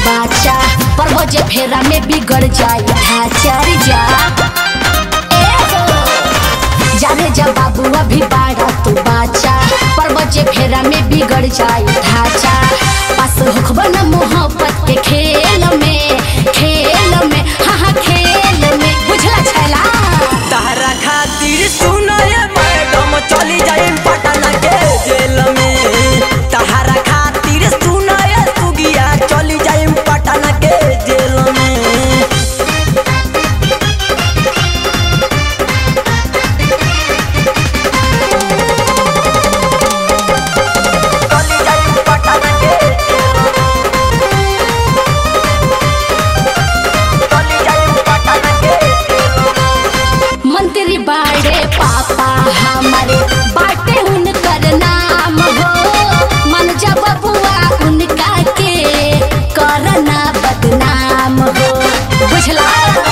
बाचा पर बजे फेरा में बिगड़ जाए ढांचा रे जा ए हो। जाने जा बाबू अभी बाड़ा तू बाचा पर बजे फेरा में बिगड़ जाए ढांचा पास होखब न मोहब्बत के खेल में खेल में हाँ हाँ खेल में बुझला छैला तहरा खातिर सुनय मैडम चली जाई पटना के जेल में तहरा खातिर सुनय सुगिया चली जाई पटना के जेल में चली जाई पटना के जेल में चली जाई पटना के जेल में मंत्री बाड़े पापा हमारे बाटे उनकर नाम हो मन जा बबुआ उनका के करना बदनाम हो बुझला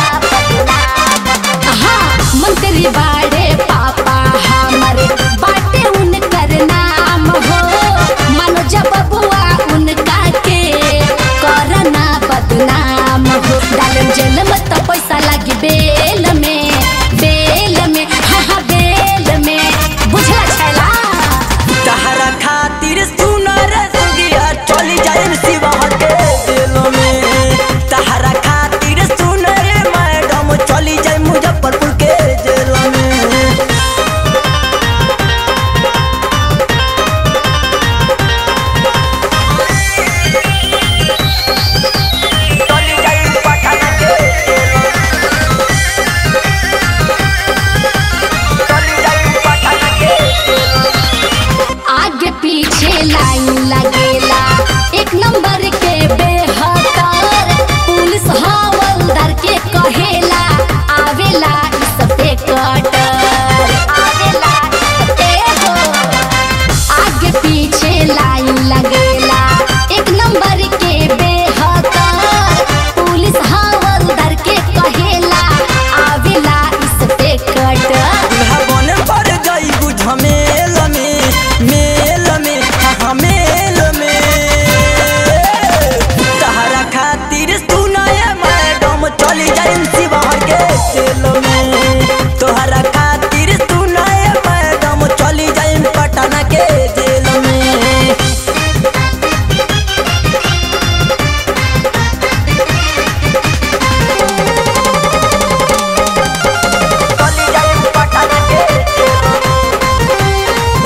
हाँ मंत्री बाड़े पापा हमारे बाटे उनकर नाम हो मन जा बबुआ उनका के करना बदनाम हो डालम जेल में तो पैसा लगी बेल में बेल में हाँ हाँ बेल में बुझला छैला तहरा खातिर सुनर सुगिया चली जाए शिवहर के जेल में तहरा खातिर सुनर मैडम चली जाए मुजफ्फरपुर के जेल में चली जाए पटना के जेल में चली जाए पटना के जेल में आगे पीछे लाइन लगेला एक नंबर के बेहतर पुलिस हवलदार के कहेला आवेला इस पे कटर आवेला ए हो आगे पीछे लाइन लगेला एक नंबर के बेहतर पुलिस हवलदार के कहेला आवेला इस पे कटर भवन पर जाइबू झमेल में मेल में हाँ मेल में तहरा खातिर सुनाय मैडम चली जाई शिवहर के जेल में तोहरा खातिर सुनाय मैडम चली जाई पटना के जेल में चली जाई पटना के जेल में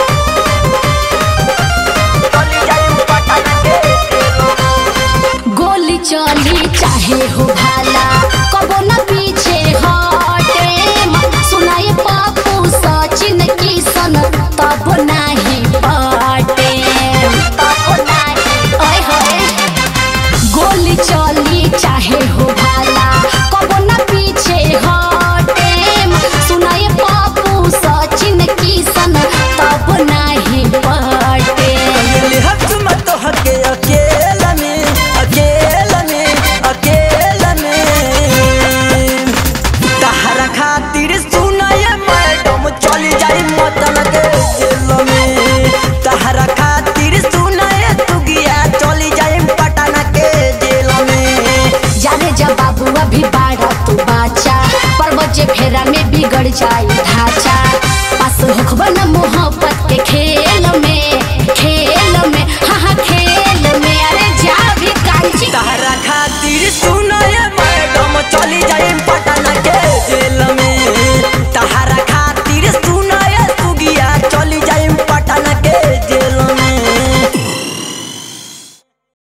चली जाई पटना के जेल में गोली चली चाहे हो भाला कबो न पीछे हटे सुनाए पापू सचिन किशन तब नाही पटे तब नाही ओए होए गोली चली चाहे हो भाला कबो न पीछे हटे सुनाए पापू सचिन किशन तब नाही पटे अकेले हक मत हके अकेला में अकेला में अकेला में तहरा खातिर सुनाय मैडम चली जाई मतन के जेल में तहरा खातिर सुनाय तुगिया चली जाई पटना के जेल में जाने जा बाबू अभी बाड़ा तू बाचा पर बजे फेरा में बिगड़ जाए ढांचा पास होखब न मोहब्बत